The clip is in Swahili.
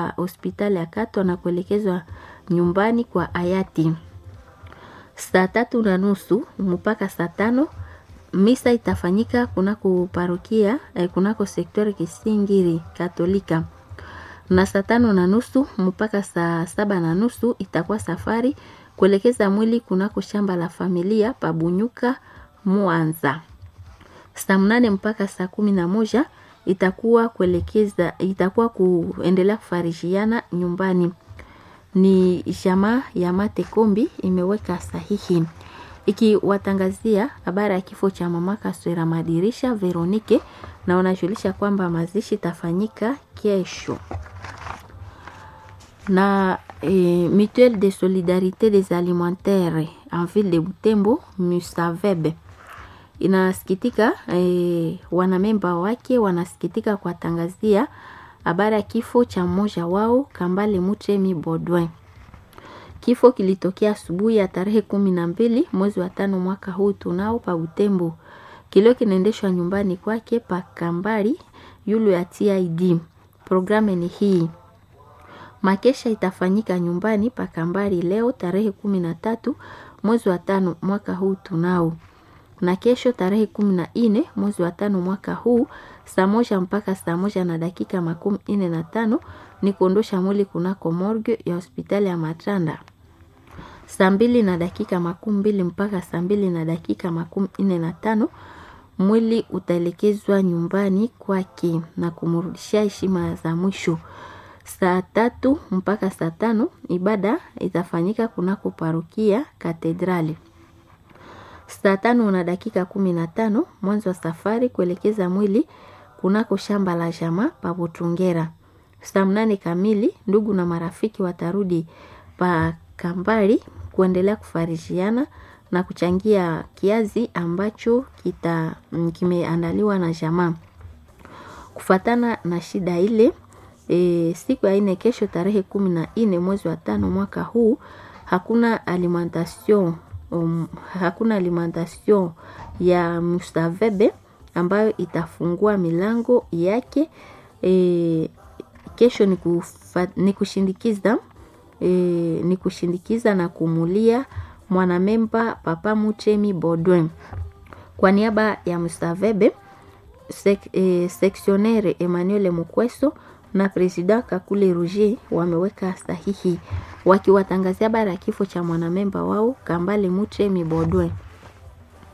hospitali ya Katwa na kuelekezwa nyumbani kwa hayati. Saa tatu na nusu mpaka saa tano misa itafanyika kunako parokia eh, kunako sektori Kisingiri Katolika, na saa tano na nusu mpaka saa saba na nusu itakuwa safari kuelekeza mwili kunako shamba la familia Pabunyuka Mwanza. Saa mnane mpaka saa kumi na moja itakuwa kuelekeza itakuwa kuendelea kufarishiana nyumbani. Ni jamaa ya Mate Kombi imeweka sahihi ikiwatangazia habari ya kifo cha mama Kaswera Madirisha Veronike, na wanajulisha kwamba mazishi itafanyika kesho na eh, Mutuelle de Solidarité des Alimentaires en ville de Butembo Musavebe inasikitika eh, wanamemba wake wanasikitika kuwatangazia habari ya kifo cha mmoja wao Kambale Mutremi Bodwin. Kifo kilitokea asubuhi ya tarehe kumi na mbili mwezi wa tano mwaka huu tunao pa Butembo. Kilio kinaendeshwa nyumbani kwake pa Kambali yulu ya TID. Programu ni hii Makesha itafanyika nyumbani pa Kambali leo tarehe kumi na tatu mwezi wa tano mwaka huu tunao, na kesho tarehe kumi na nne mwezi wa tano mwaka huu saa moja mpaka saa moja na dakika makumi nne na tano ni kuondosha mwili kunako morgue ya hospitali ya Matanda. Saa mbili na dakika makumi mbili mpaka saa mbili na dakika makumi nne na tano mwili utaelekezwa nyumbani kwake na kumrudishia heshima za mwisho. Saa tatu mpaka saa tano ibada itafanyika kunako parokia Katedrali. Saa tano na dakika kumi na tano mwanzo wa safari kuelekeza mwili kunako shamba la jamaa pa Butungera. Saa mnane kamili ndugu na marafiki watarudi pa Kambali kuendelea kufarishiana na kuchangia kiazi ambacho kita kimeandaliwa na jamaa. Kufatana na shida ile E, siku ya ine kesho tarehe kumi na nne mwezi wa tano mwaka huu hakuna alimentation um, hakuna alimentation ya Mustavebe ambayo itafungua milango yake. E, kesho ni, kufa, ni kushindikiza e, ni kushindikiza na kumulia mwanamemba Papa Muchemi Bodwin kwa niaba ya Mustavebe sek, e, seksionere Emmanuel Mukweso na Presida Kakule Roger wameweka sahihi wakiwatangazia habari ya kifo cha mwanamemba wao Kambale Muchemi Bodwe.